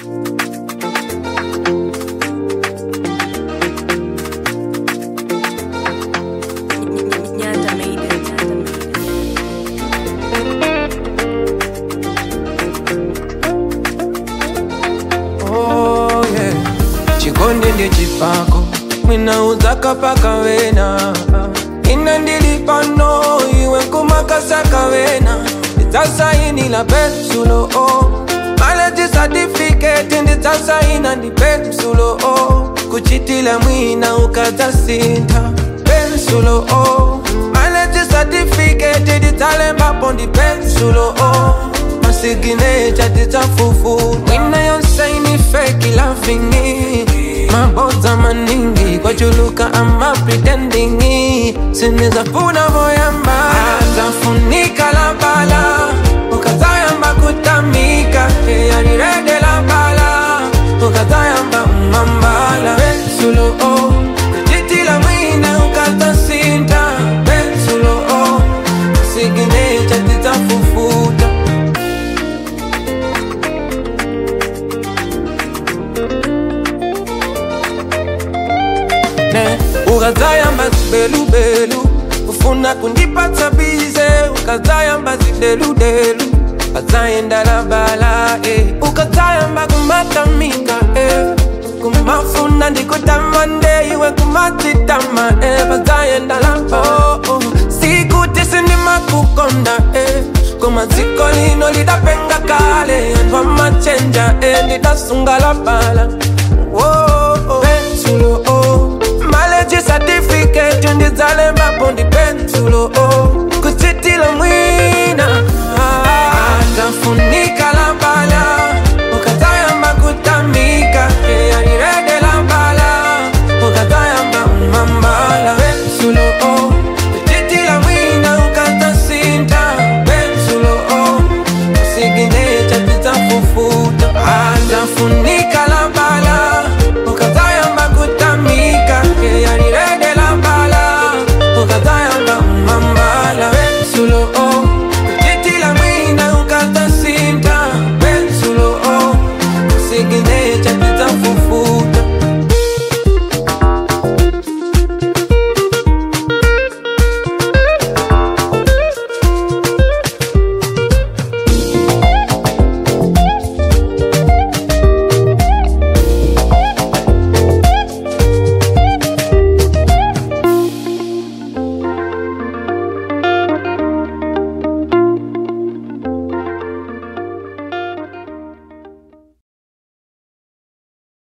Nyanda made it. Nyanda made it. Oh, yeah. chikonde ndi chipako mwinauza kapakavena ina ndili pano iwe nkumakasakavena ndidzasainila pensulo o maleji satifiketi ndidzasaina ndi pensulo o kuchitila mwina ukadzasintha pensulo o maleji satifiketi ndidzalembapo ndi pensulo o masiginecha tidzafufu mwina yonsaini feki lavingi mabodza maningi kwachuluka ama pretendingi sinizafuna voyamba zafunika la bala ukazayamba kutamika eyanirede la bala ukazayamba umambala pensulo o kuchitila mwina ukatasinta pensulo o siginecha tidzafufuta ne ukazayamba zibelubelu ufuna kundipatsa bize ukazayamba zideludelu ukazayenda labala eh. ukazayamba kumatamika eh. kumafuna ndikutamande iwe kumatitama eh. bazayenda labo oh, oh. sikuti sindimakukonda eh. kumaziko lino lidapenga kale anthu amachenja eh. ndidasunga labala oh, oh. pensulo oh. maleji certificate ndidzalembapo ndi pensulo oh. kuchitila mwina atafuni